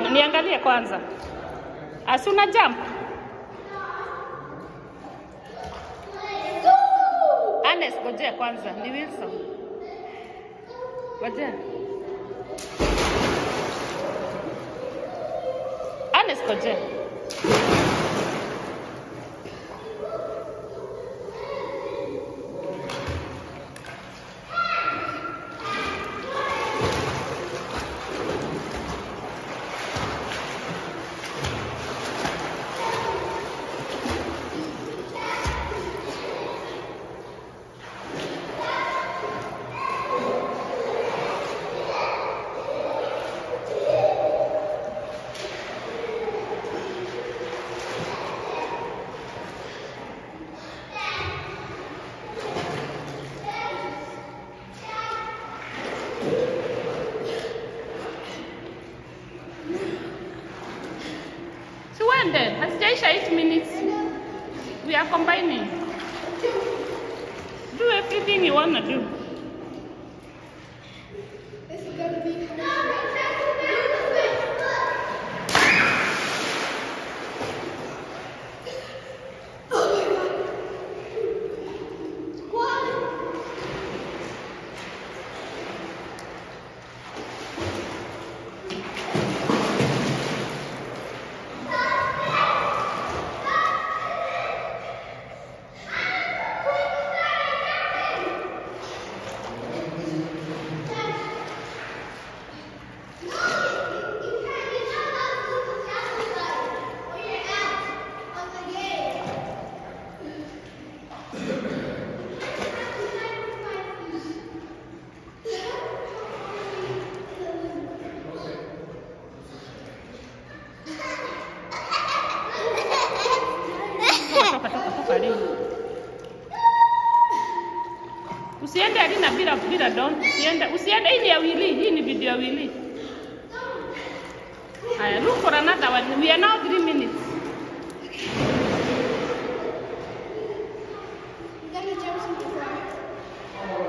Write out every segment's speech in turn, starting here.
Niangalie kwanza. Asuna jump. Anes, ngojea kwanza. Ni Wilson. Ngojea. Anes, ngojea. Siwende, hasijaisha 8 minutes. We are combining. Do everything you wanna do. This is gonna be. Toka, toka, toka leo. Usiende Alina bila bila don. Usiende, usiende hii ni ya Willy. Hii ni video ya Willy. Haya, look for another one. We are now 3 minutes. Gonna jump super far.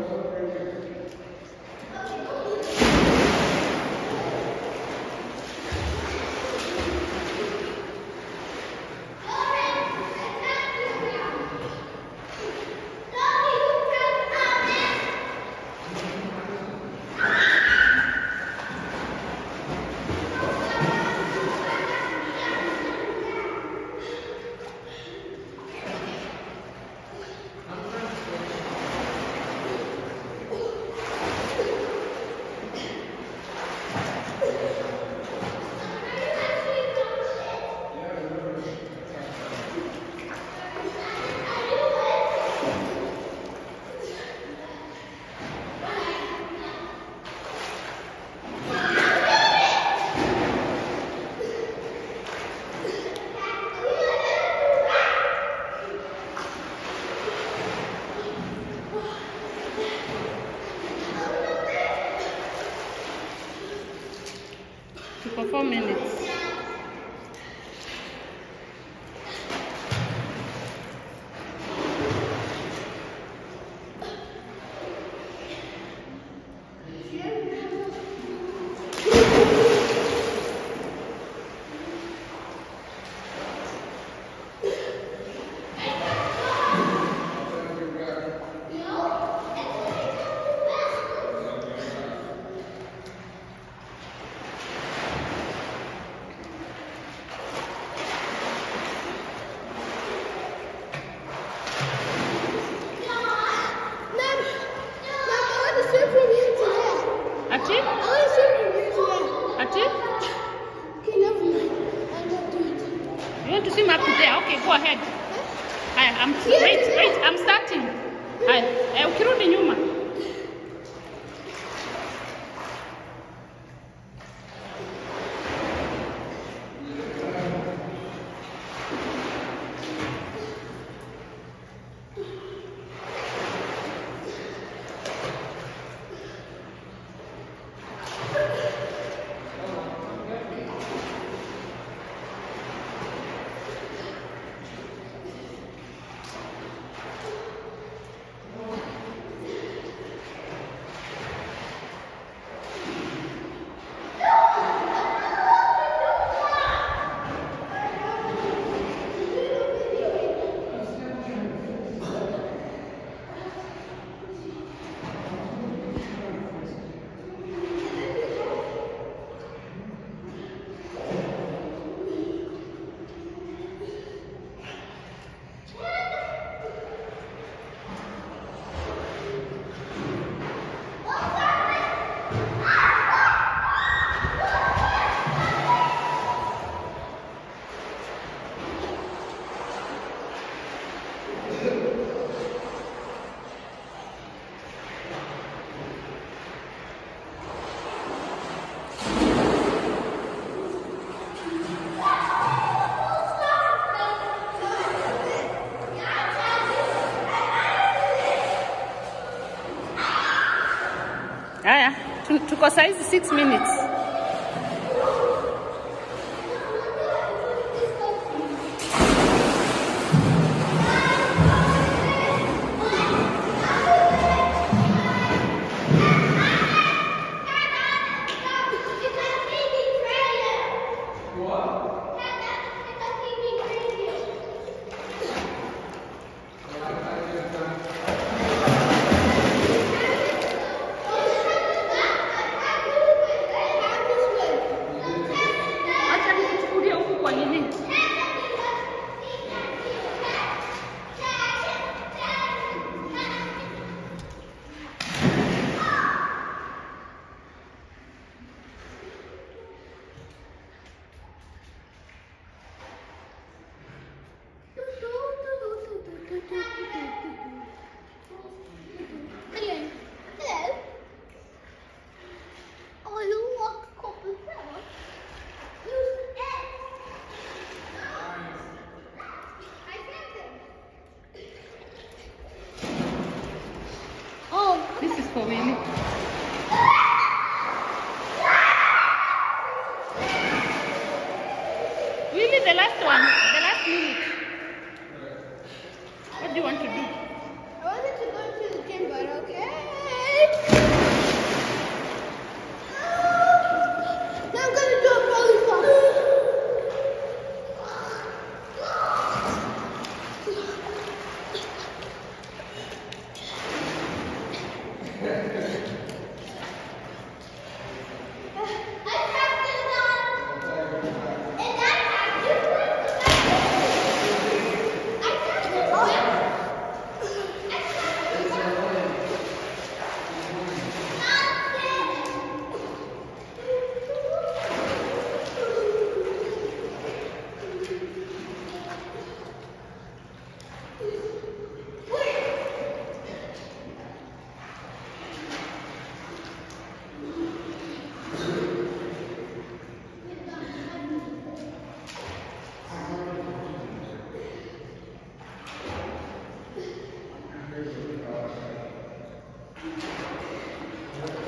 Tuko 4 minutes. Mom, Mom, I want to swim from here to there. Ati? I want to swim from here to there. Ati? Okay, never mind. I'll not do it. You want to swim up to there? Okay, go ahead. Haya, I'm wait, wait, I'm starting. Haya, eh, ukirudi nyuma. iko saizi 6 minutes. Acha nikuchukulie huku kwa nini? Hello. Hello. Oh, you walk a couple of Use X. I sent it. Oh, this is for Willie. Willie, the last one, the last minute. What do you want to do? I wanted to go to the gym, but okay. Now I'm gonna do a rolling stop.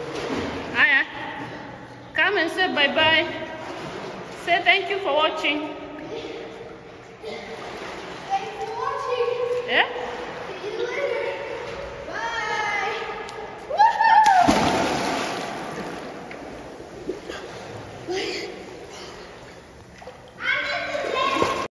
Aya, come and say bye bye. Say thank you for watching.